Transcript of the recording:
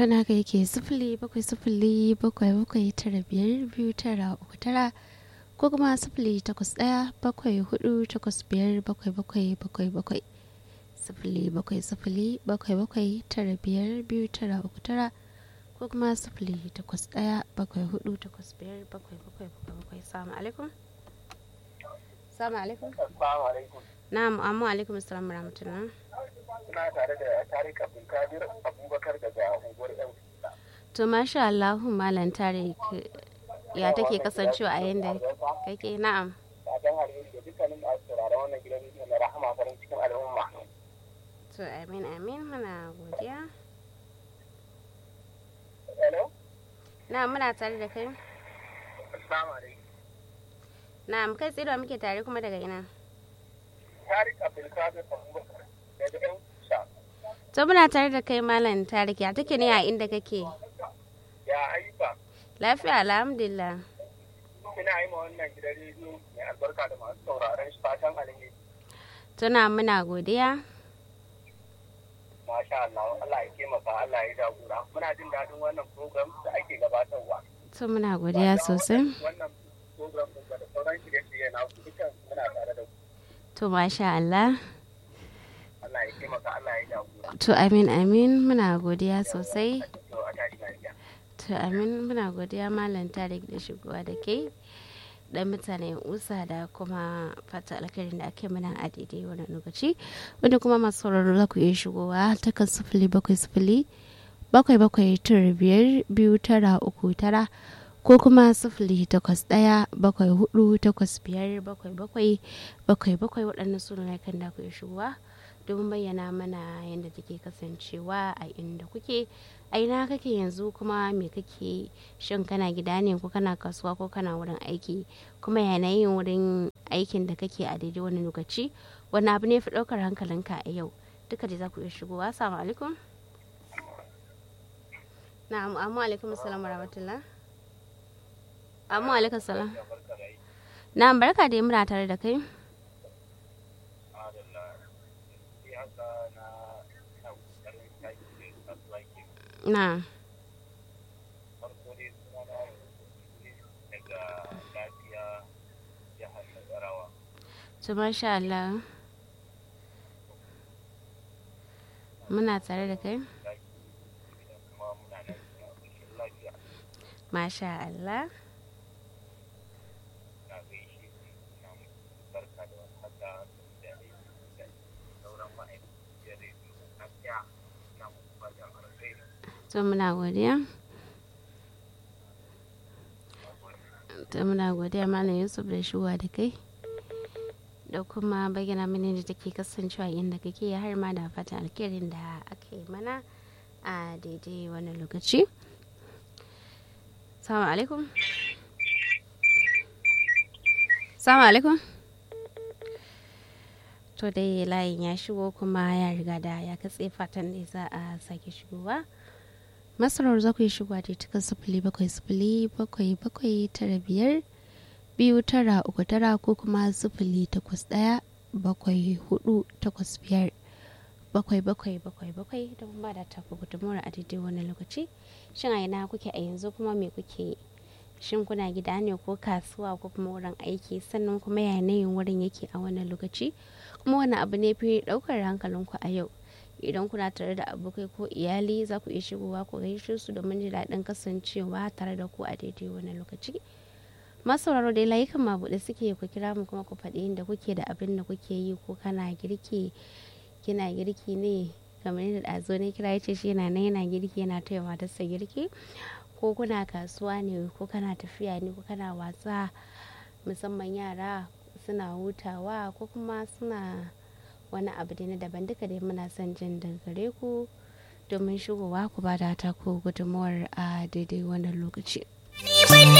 tana ga yake sifili bakwai sifili bakwai bakwai tara biyar biyu tara uku tara ko kuma sifili takwas ɗaya bakwai hudu takwas biyar bakwai bakwai bakwai bakwai sifili bakwai sifili bakwai bakwai tara biyar biyu tara uku tara ko kuma sifili takwas ɗaya bakwai hudu takwas biyar bakwai bakwai bakwai bakwai salamu alaikum salamu alaikum Assalamu alaikum. na'am amma alaikum assalam rahmatullah Suna tare da Tarik Abdulkadir Abubakar daga unguwar Yan to masha Allah malam tarik ya take kasancewa a yanda kake na'am Fatan alheri da dukkanin masu sauraron wannan gidan rediyo na rahama farin cikin al'umma. to amin amin muna godiya Hello? na'am muna tare da kai Assalamu alaikum. na'am kai tsaye da muke tare kuma daga ina Tarik Abdulkadir Abubakar daga Yan Sha. to muna tare da kai malam tarik ya take ne a inda kake Ya ayyuka. lafiya alhamdulillah Ina yi ma wannan gidan rediyo mai albarka da masu sauraron shi fatan alheri. tuna muna godiya Masha Allah, Allah ya taimaka, Allah ya jagora. Muna jin daɗin wannan program da ake gabatarwa. to muna godiya sosai Wannan program ɗin da sauran shirye-shirye na ku dukkan muna tare da ku. to masha Allah Allah ya taimaka, Allah ya jagora. to amin amin muna godiya sosai To a tashi lafiya. to amin muna godiya malam tarik da shigowa da ke dan mutane usa da kuma fata alkarin da ake mana a daidai wannan lokaci wanda kuma masu sauraro za ku iya shigowa ta kan sifili bakwai sifili bakwai bakwai tara biyar biyu tara uku tara ko kuma sifili takwas ɗaya bakwai hudu takwas biyar bakwai bakwai bakwai bakwai waɗannan su ne kan da ku iya shigowa domin bayyana mana yadda take kasancewa a inda kuke a ina kake yanzu kuma me kake shin kana gida ne ko kana kasuwa ko kana wurin aiki kuma yanayin wurin aikin da kake a daidai wani lokaci wani abu ne fi ɗaukar hankalinka a yau duka dai za ku iya shigowa assalamu alaikum na'am amma alaikum assalamu rahmatullah amma alaikum salam na'am barka da muna tare da kai na to masha Allah muna tare da kai masha Allah to muna godiya to muna godiya malam yusuf da shuwa da kai da kuma bayyana mini da take kasancewa inda kake har ma da fatan alkerin da aka yi mana a daidai wannan lokaci salamu alaikum salamu alaikum to dai layin ya shigo kuma ya riga da ya katse fatan da za a sake shigowa masarar za ku yi shigowa da cikin sifili bakwai sifili bakwai bakwai tara biyar biyu tara uku tara ko kuma sifili takwas ɗaya bakwai hudu takwas biyar bakwai bakwai bakwai bakwai da kuma da taku gudunmuwar a daidai wani lokaci shin a ina kuke a yanzu kuma me kuke shin kuna gida ne ko kasuwa ko kuma wurin aiki sannan kuma yanayin wurin yake a wannan lokaci kuma wani abu ne fi ɗaukar hankalinku a yau idan kuna tare da abokai ko iyali za ku iya shigowa ku gaishe su domin jin daɗin kasancewa tare da ku a daidai wani lokaci masauraro dai layukan mabuɗe suke ku kira mu kuma ku faɗi inda kuke da abin da kuke yi ko kana girki kina girki ne kamar yadda ɗazo ne kira yace shi yana nan yana girki yana taya matarsa girki ko kuna kasuwa ne ko kana tafiya ne ko kana wasa musamman yara suna hutawa ko kuma suna wani abu da na daban duka dai muna son jin daga gare ku domin shigowa ku ba da ta ku gudunmawar a daidai wannan lokaci.